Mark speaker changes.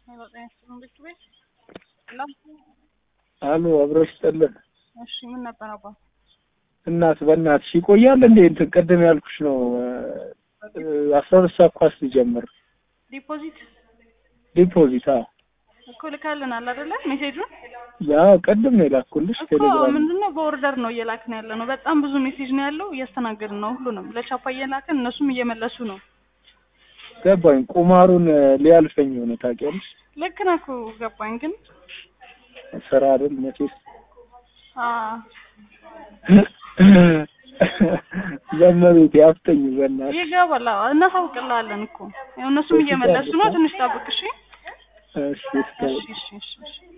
Speaker 1: አሉ አብረሽ ጠለን
Speaker 2: እሺ ምን ነበር አባ?
Speaker 1: እናት በእናትሽ ይቆያል እንዴ? እንትን ቅድም ያልኩሽ ነው አስራ ሁለት ሰዓት ኳስ ሊጀምር
Speaker 2: ዲፖዚት
Speaker 1: ዲፖዚት አዎ
Speaker 2: እኮ ልካልናል አይደለ? ሜሴጁን
Speaker 1: ያው ቅድም ነው የላኩልሽ
Speaker 2: እኮ
Speaker 1: ቴሌግራም
Speaker 2: ምንድነው በኦርደር ነው እየላክን ያለ ነው። በጣም ብዙ ሜሴጅ ነው ያለው፣ እያስተናገድን ነው ሁሉንም ለቻፓ እየላክን እነሱም እየመለሱ ነው።
Speaker 1: ገባኝ። ቁማሩን ሊያልፈኝ ሆነ ታውቂያለሽ።
Speaker 2: ልክ ነህ እኮ ገባኝ። ግን
Speaker 1: ስራ አይደል መቼስ
Speaker 2: አ
Speaker 1: ዘመቤቴ አፍጠኝ በእናትሽ
Speaker 2: ይገባል። አዎ፣ እናሳውቅልሃለን እኮ ያው እነሱም እየመለሱ ነው። ትንሽ ጠብቅ እሺ።
Speaker 1: እሺ እስከ
Speaker 2: እሺ እሺ እሺ እሺ